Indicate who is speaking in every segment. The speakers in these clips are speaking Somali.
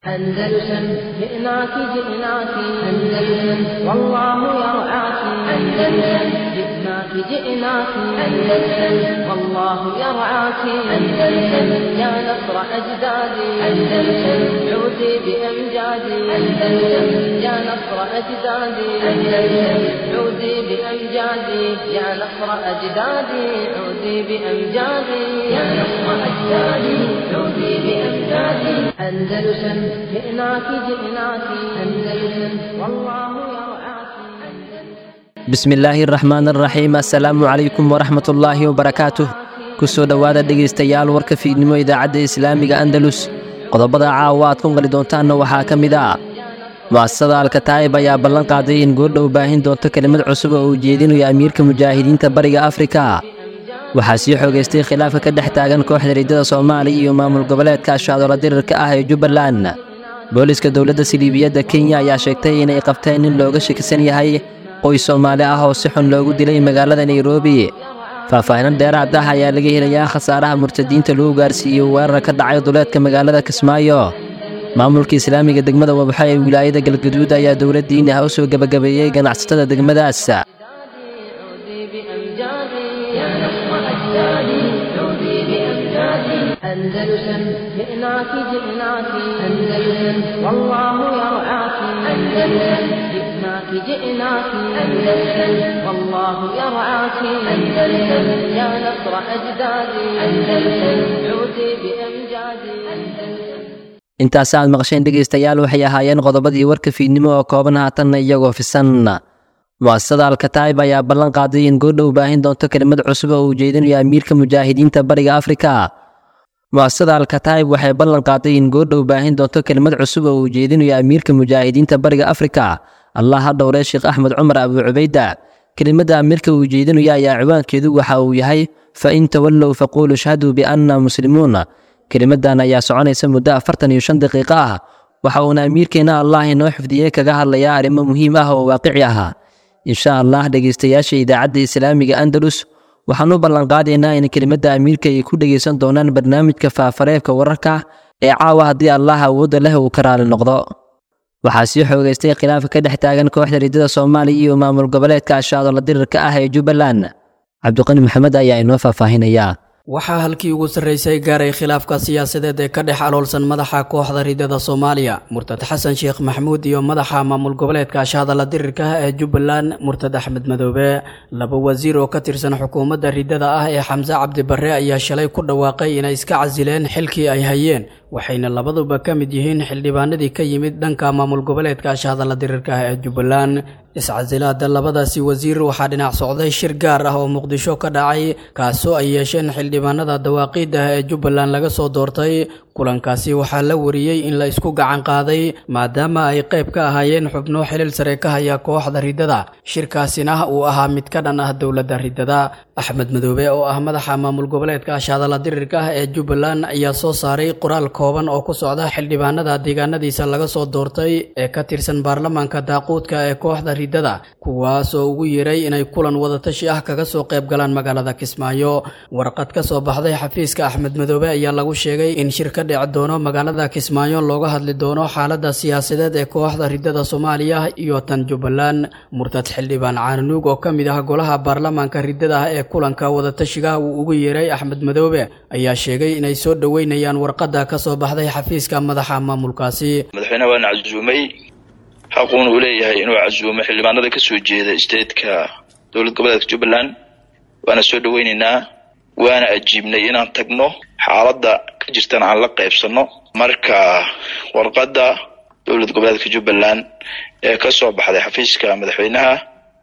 Speaker 1: أندلسن جئناك جئناك أندلسن والله يرعاك أندلسن جئناك جئناك أندلسن والله يرعاك أندلسن يا نصر أجدادي أندلسن عودي بأمجادي أندلسن يا نصر أجدادي أندلسن عودي بأمجادي يا نصر أجدادي عودي بأمجادي يا نصر أجدادي عودي بأمجادي أندلسن جئناك جئناك أندلسن والله يرعاك
Speaker 2: bismi illaahi araxmaan araxiim assalaamu calaykum waraxmat ullaahi wabarakaatuh ku soo dhowaada dhegaystayaal warka fiidnimo idaacadda islaamiga andalus qodobada caawa aad ku qali doontaanna waxaa ka mid ah mu'asasada alkataa'ib ayaa ballan qaaday in goordhow baahin doonto kelimad cusub oo uu jeedinayo amiirka mujaahidiinta bariga afrika waxaa sii xoogaystay khilaafka ka dhex taagan kooxda riddada soomaaliya iyo maamul goboleedka ashacdoola dirirka ah ee jubbaland booliska dowladda siliibiyadda kenya ayaa sheegtay inay qabteen in looga shakisan yahay qoys soomaali ah oo si xun loogu dilay magaalada nairobi faahfaahinan dheeraad ah ayaa laga helayaa khasaaraha murtadiinta lagu gaarsiiyey weerar ka dhacay duleedka magaalada kismaayo maamulka islaamiga degmada wabxo ee wilaayada galgaduud ayaa dowladdiina ah u soo gebagabeeyey ganacsatada degmadaas
Speaker 1: عودي بأمجادي يا نصر أجدادي عودي بأمجادي أندلسن جئناك جئناك أندلسن والله يرعاك أندلسن جئناك جئناك أندلسن والله يرعاك أندلسن يا نصر أجدادي أندلسن عودي بأمجادي أندلسن
Speaker 2: intaas aad maqasheen dhegaystayaal waxay ahaayeen qodobadii warka fiidnimo oo kooban haatanna iyagoo fisan mu'asasada alkataa'ib ayaa ballan qaaday in goordhow baahin doonto kelimad cusub oo uu jeedinayo amiirka mujaahidiinta bariga afrika mu'asasada alkataa'ib waxay ballan qaaday in goordhow baahin doonto kelimad cusub oo uu jeedinayo amiirka mujaahidiinta bariga afrika allah ha dhowree sheekh axmed cumar abuu cubayda kelimadda amiirka uu jeedinayo ayaa ciwaankeedu waxa uu yahay fa in tawallow faquulu shhaduu bianna muslimuun kelimadan ayaa soconaysa muddo afartan iyo shan daqiiqo ah waxa uuna amiirkeenna allah inoo xifdiyey kaga hadlayaa arrimo muhiim ah oo waaqici ah insha allah dhegaystayaasha idaacadda islaamiga andalus waxaan u ballanqaadaynaa in kelimadda amiirka ay ku dhegaysan doonaan barnaamijka faafareebka wararka ee caawa haddii allah awoodda leh uu ka raali noqdo waxaa sii xoogaystay khilaafka ka dhex taagan kooxda riddada soomaaliya iyo maamul goboleedka ashacdoola dirirka ah ee jubbaland cabdiqani maxamed ayaa inoo faahfaahinayaa
Speaker 3: waxaa halkii ugu sarraysay gaaray khilaafka siyaasadeed ee ka dhex aloolsan madaxa kooxda riddada soomaaliya murtad xasan sheekh maxamuud iyo madaxa maamul goboleedka ashahadala dirirka ah ee jubbaland murtad axmed madoobe laba wasiir oo ka tirsan xukuumadda riddada ah ee xamse cabdi barre ayaa shalay ku dhawaaqay inay iska casileen xilkii ay hayeen waxayna labaduba ka mid yihiin xildhibaanadii ka yimid dhanka maamul goboleedka ashahadala dirirka ah ee jubbaland iscasilaada labadaasi wasiir waxaa dhinac socday shir gaar ah oo muqdisho ka dhacay kaasoo ay yeesheen xildhibaanada dawaaqiid ah ee jubbaland laga soo doortay kulankaasi waxaa la wariyey in la isku gacan qaaday maadaama ay qayb ka ahaayeen xubno xilil sare ka haya kooxda riddada shirkaasina uu ahaa mid ka dhan ah dowladda riddada axmed madoobe oo ah madaxa maamul goboleedka ashadala dirirka ah ee jubbaland ayaa soo saaray qoraal kooban oo ku socda xildhibaanada deegaanadiisa laga soo doortay ee ka tirsan baarlamaanka daaquudka ee kooxda riddada kuwaas oo ugu yeeray inay kulan wadatashi ah kaga soo qayb galaan magaalada kismaayo warqad ka soo baxday xafiiska axmed madoobe ayaa lagu sheegay in shir ka dhici doono magaalada kismaayo looga hadli doono xaaladda siyaasadeed ee kooxda riddada soomaaliya iyo tan jubbaland murtad xildhibaan caananuug oo ka mid ah golaha baarlamaanka riddada ah ee kulanka wadatashiga uu ugu yeeray axmed madoobe ayaa sheegay inay soo dhoweynayaan warqadda ka soo baxday xafiiska madaxa maamulkaasi
Speaker 4: madaxweyneha waana casuumay xaquuna uu leeyahay inuu casuumo xildhibaanada ka soo jeeda statetka dowlad goboleedka jubbaland waana soo dhoweyneynaa waana ajiibnay inaan tagno xaaladda ka jirtana aan la qaybsano marka warqadda dowlad goboleedka jubbaland ee ka soo baxday xafiiska madaxweynaha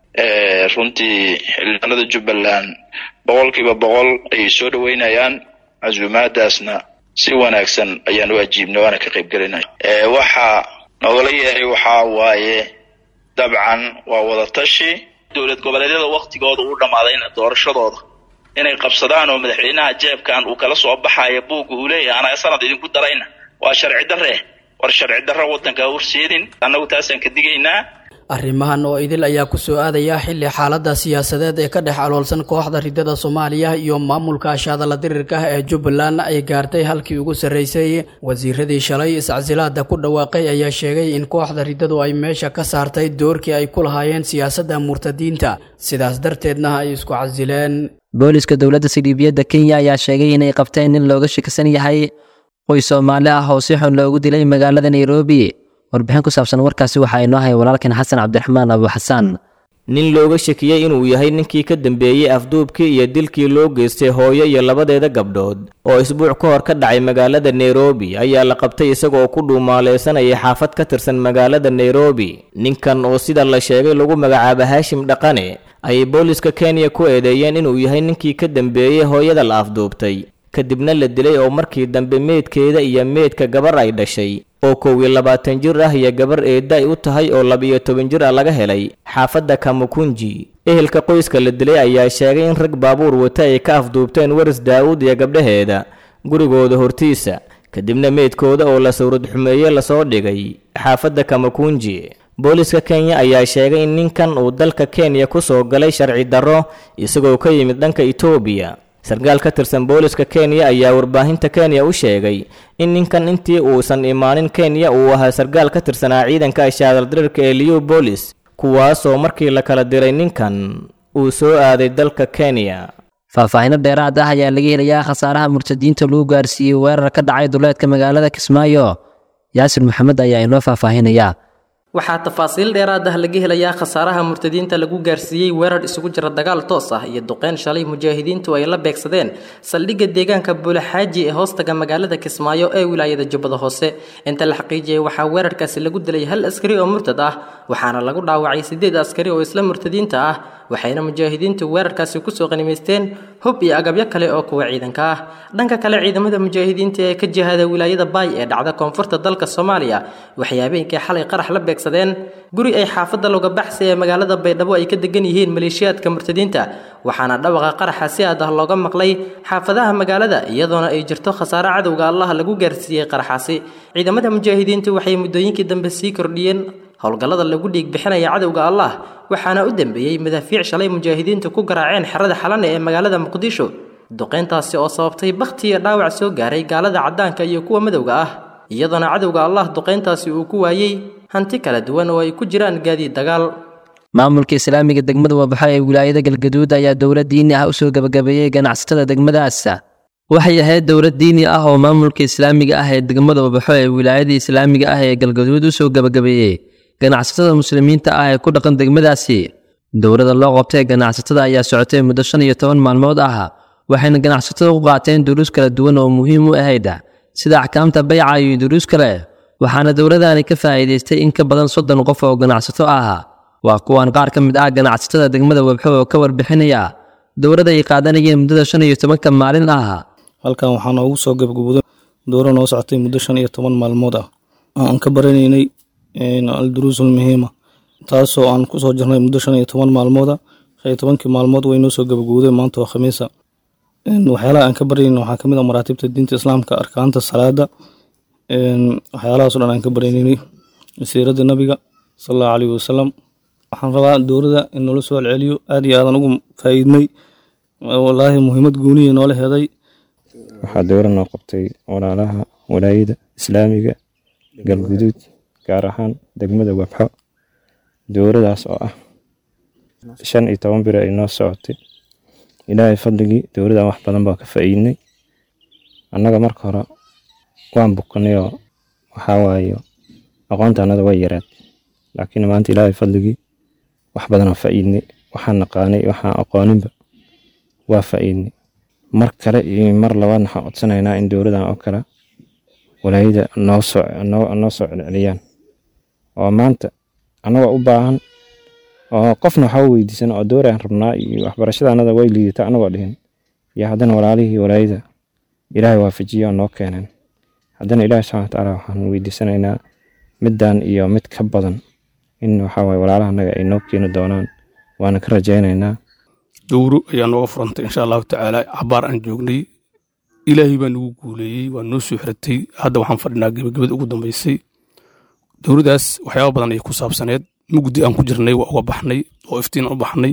Speaker 4: runtii xildhibaanada jubbaland boqol kiiba boqol ayay soo dhaweynayaan casuumaadaasna si wanaagsan ayaan u ajiibnay waana ka qayb gelinay waxaa nogala yeeray waxaa waaye dabcan waa wadatashi dowlad goboleedyada waktigooda u dhammaadayna doorashadooda inay qabsadaan oo madaxweynaha jeebkan uu kala soo baxayo buugga uu leeyahay anaga sanad idinku darayna waa sharci darre war sharci darre waddanka horseedin annagu taasaan ka digaynaa
Speaker 3: arrimahan oo idil ayaa ku soo aadaya xilli xaaladda siyaasadeed ee ka dhex aloolsan kooxda ridada soomaaliya iyo maamulka ashahadala dirirka ah ee jubbaland ay gaartay halkii ugu sarreysay wasiiradii shalay iscasilaada ku dhawaaqay ayaa sheegay in kooxda ridadu ay meesha ka saartay doorkii ay ku lahaayeen siyaasadda murtadiinta sidaas darteedna ay isku casileen
Speaker 2: booliska dowladda sildhiibiyadda kenya ayaa sheegay inay qabteen nin looga shakisan yahay qoys soomaali ah oo si xun loogu dilay magaalada nairobi warbixin ku saabsan warkaasi waxaa inoo hay walaalkan xasan cabdiraxmaan abu xasaan
Speaker 5: nin looga shakiyey inuu yahay ninkii ka dambeeyey afduubkii iyo dilkii loo geystay hooyo iyo labadeeda gabdhood oo isbuuc ka hor ka dhacay magaalada nairobi ayaa la qabtay isagoo ku dhuumaaleysanayay xaafad ka tirsan magaalada nairobi ninkan oo sida la sheegay lagu magacaabo haashim dhaqane ayay booliska kenya ku eedeeyeen inuu yahay ninkii ka dambeeyey hooyada la afduubtay kadibna la dilay oo markii dambe meydkeeda iyo meydka gabar ay dhashay oo kow iyo labaatan jir ah iyo gabar eedda ay u tahay oo laba-iyo toban jir ah laga helay xaafadda kamukunji ehelka qoyska la dilay ayaa sheegay in rag baabuur wata ay ka afduubteen waris daa'uud iyo gabdhaheeda gurigooda hortiisa kadibna meydkooda oo la sawrad xumeeye lasoo dhigay xaafadda kamakunji booliska kenya ayaa sheegay in ninkan uu dalka kenya ku soo galay sharci darro isagoo ka yimid dhanka etoobiya sarkaal ka tirsan booliska kenya ayaa warbaahinta kenya u sheegay in ninkan intii uusan imaanin kenya uu ahaa sarkaal ka tirsanaa ciidanka ashaadaldirirka ee liu boolis kuwaasoo markii la kala diray ninkan uu soo aaday dalka kenya
Speaker 2: faahfaahino dheeraad ah ayaa laga helayaa khasaaraha murtadiinta lagu gaarsiiyey weerar ka dhacay duleedka magaalada kismaayo yaasir maxamed ayaa inoo faahfaahinaya
Speaker 6: waxaa tafaasiil dheeraad ah laga helayaa khasaaraha murtadiinta lagu gaarsiiyey weerar isugu jira dagaal toos ah iyo duqeyn shalay mujaahidiintu ay la beegsadeen saldhigga deegaanka buulaxaaji ee hoostaga magaalada kismaayo ee wilaayada jubbada hoose inta la xaqiijiyey waxaa weerarkaasi lagu dilay hal askari oo murtad ah waxaana lagu dhaawacay siddeed askari oo isla murtadiinta ah waxayna mujaahidiintu weerarkaasi kusoo qanimaysteen hub iyo agabyo kale oo kuwa ciidanka ah dhanka kale ciidamada mujaahidiinta ee ka jihada wilaayada baay ee dhacda koonfurta dalka soomaaliya waxay habeenkii xalay qarax la beegsadeen guri ay xaafadda looga baxsay ee magaalada baydhabo ay ka degan yihiin maleeshiyaadka murtadiinta waxaana dhawaqa qaraxa si aad ah looga maqlay xaafadaha magaalada iyadoona ay jirto khasaare cadowga allah lagu gaarsiiyey qaraxaasi ciidamada mujaahidiintu waxay muddooyinkii dambe sii kordhiyeen howlgallada lagu dhiig bixinaya cadowga allah waxaana u dambeeyey madaafiic shalay mujaahidiintu ku garaaceen xerada xalane ee magaalada muqdisho duqeyntaasi oo sababtay bakhti iyo dhaawac soo gaaray gaalada caddaanka iyo kuwa madowga ah iyadoona cadowga allah duqeyntaasi uu ku waayey hanti kala duwan oo ay ku jiraan gaadiid dagaal
Speaker 2: maamulka islaamiga degmada wabaxo ee wilaayada galgaduud ayaa dowlad diini ah usoo gebagabeeyey ganacsatada degmadaas waxay ahayd dowlad diini ah oo maamulka islaamiga ah ee degmada wabaxo ee wilaayada islaamiga ah ee galgaduud usoo gebagabeeyey ganacsatada muslimiinta ah ee ku dhaqan degmadaasi dowladda loo qabtay ganacsatada ayaa socotay muddo shan iyo toban maalmood ah waxayna ganacsatada u qaateen duruus kala duwan oo muhiim u ahayd sida axkaamta bayca iyo duruus kale waxaana dowladani ka faa'iidaystay in ka badan soddon qof oo ganacsato ah waa kuwan qaar ka mid ah ganacsatada degmada webxo oo ka warbixinaya dowladda ay qaadanayeen muddada shan iyo tobanka maalin ah
Speaker 7: halkan waxaa noogu soo gabagabooday dowro noo socotay muddo shan iyo toban maalmood ah aan ka baranaynay alduruusul muhiima taasoo aan kusoo jirnay muddo shan iyo toban maalmooda shan iyo tobankii maalmood way noo soo gabagowday maanta waa khamiisa waxyaalaha aan ka baranayna waxaa kamid ah maraatibta diinta islaamka arkaanta salaada waxyaalahaasoo dhan aan ka baranaynay siirada nabiga sal allahu caleyhi wasalam waxaan rabaa dowladda in noola soo celceliyo aad iyo aadan ugu faa'iidnay walaahi muhiimad gooniya noola heday
Speaker 8: waxaa dowla noo qabtay walaalaha walaayada islaamiga galguduud gaar ahaan degmada wabxo dowladaas oo ah shan iyo toban biri ay noo socotay ilaahay fadligii dowladan wax badan baa ka faa'iidnay annaga marka hore waan bukanayoo waxaa waaye aqoonta annada way yareed laakiin maanta ilaahay fadligii wax badanoo faa'iidnay waxaan naqaanay waxaan aqooninba waa faa'iidnay mar kale iyo mar labaad waxaan codsanaynaa in dowladan oo kale walaayada noo soo noo soo celceliyaan oo maanta annagoo u baahan oo qofna waxaa weydiisan oo dooraan rabnaa iyo waxbarashada annada way liidata annagoo dhihin iyo haddana walaalihii walaayada ilaahay waafajiyo oo noo keeneen haddana ilaahi subxana watacaala waxaan weydiisanaynaa middan iyo mid ka badan in waxaa waye walaalaha annaga ay noo keeni doonaan waana ka rajaynaynaa
Speaker 9: dowro ayaa nooga furantay insha allahu tacaala cabaar aan joognay ilaahay baa nagu guuleeyey waa noo soo xiratay hadda waxaan fadhinaa gebagabada ugu dambeysay dowladdaas waxyaaba badan ayay ku saabsaneed mugdi aan ku jirnay waa uga baxnay oo iftiin aan u baxnay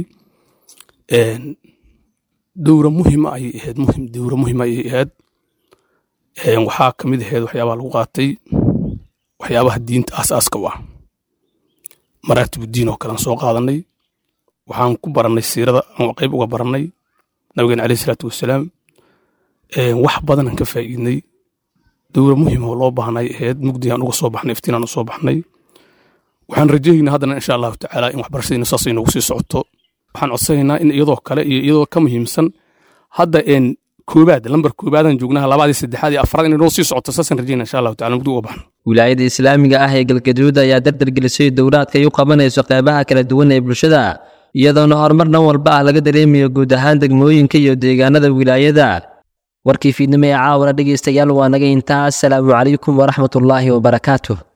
Speaker 9: dowra muhima ayay ahayd muhim dowra muhima ayay ahayd waxaa ka mid ahayd waxyaabaha lagu qaatay waxyaabaha diinta aasaaska u ah maraatibuddiin oo kalean soo qaadanay waxaan ku barannay siirada aan qayb uga barannay nabigeena caleyhi salaatu wasalaam wax badanaan ka faa'iidnay dowra muhima oo loo baahnay ahayd mugdigaan uga soo baxnay iftiinaan u soo baxnay waxaan rajaynaa haddana insha allahu tacaala in waxbarashadiina saas ay noogu sii socoto waxaan codsanaynaa in iyadoo kale iyo iyadoo ka muhiimsan hadda een koobaad lambar koobaadaan joognaha labaadii saddexaad iyo afraad inay noo sii socoto saasaan rajaynaa insha allahu tacala mugdi uga baxno
Speaker 2: wilaayada islaamiga ah ee galgaduud ayaa dardargelisay dowlaadka ay u qabanayso qeybaha kala duwan ee bulshada iyadoona horumar dhan walba ah laga dareemayo guud ahaan degmooyinka iyo deegaanada wilaayada warkii fiidnimo ee caawana dhegaystayaal waa naga intaa asalaamu calaykum waraxmatullaahi wabarakaatuh